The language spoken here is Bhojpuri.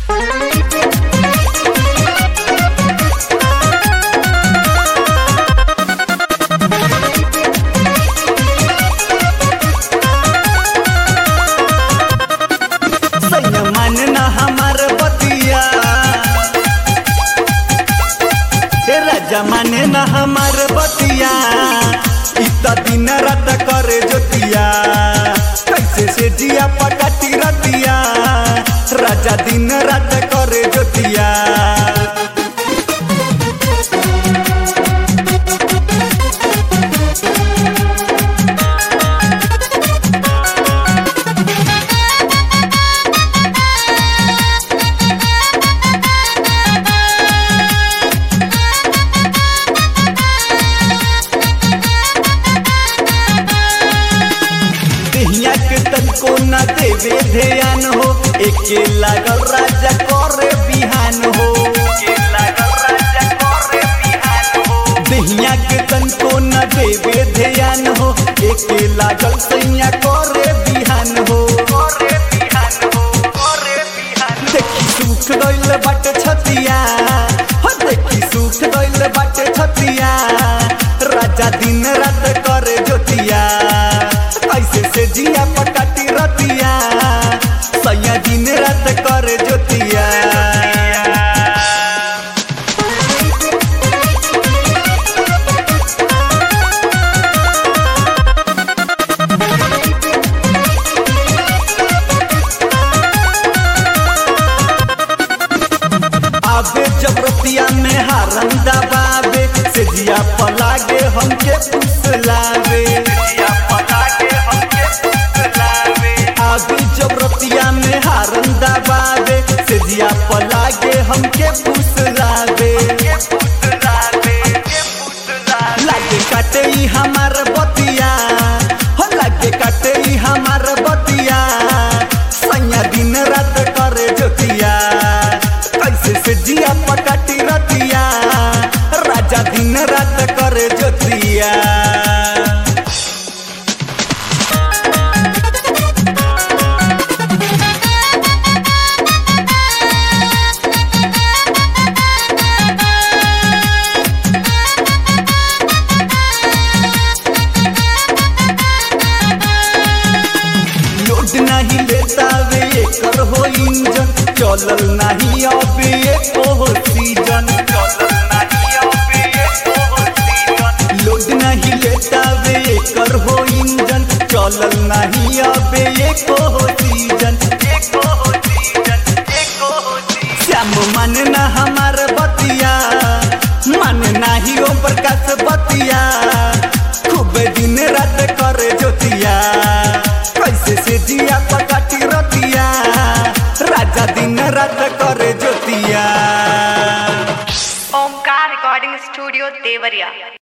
सैया मन न हमार बतिया हे राजा माने न हमार बतिया इतना दिन रात करे जोतिया कैसे से जिया पकाती रतिया राजा दिन रात करे जोतिया देहिया के तनको न देवे ध्यान हो एके लागल राजा करे बिहान हो देहिया के तनको न देवे ध्यान हो एके लागल सैया करे बिहान हो देखी सुख गइल बाटे छतिया हो देखी सुख गइल बाटे छतिया राजा दिन रात करे जोतिया कैसे से जिया पकाटी रतिया सैया दिन रात करे जोतिया आबे जब रतिया में हारम दबावे से जिया पलागे हमके फुसलावे आबे जब रतिया में हारम दबावे से जिया पलागे हमके फुसलावे लागे काटे ई हमार बतिया हो लागे काटे ई हमार बतिया सैया दिन रात करे जोतिया कैसे से जिया पकाटी रतिया राजा दिन रात करे जोतिया लोड नहीं लेता वे एकर हो इंजन चलल नहीं अबे एको हो सीजन लोड नहीं लेता वे एकर हो इंजन चलल नहीं अबे एको हो सीजन श्याम मन न हमार बतिया मन नाही ओम प्रकाश बतिया खूब दिन रात करे जोतिया कैसे से जिया पकाटी रतिया राजा दिन रात करे जोतिया ओमकार रिकॉर्डिंग स्टूडियो देवरिया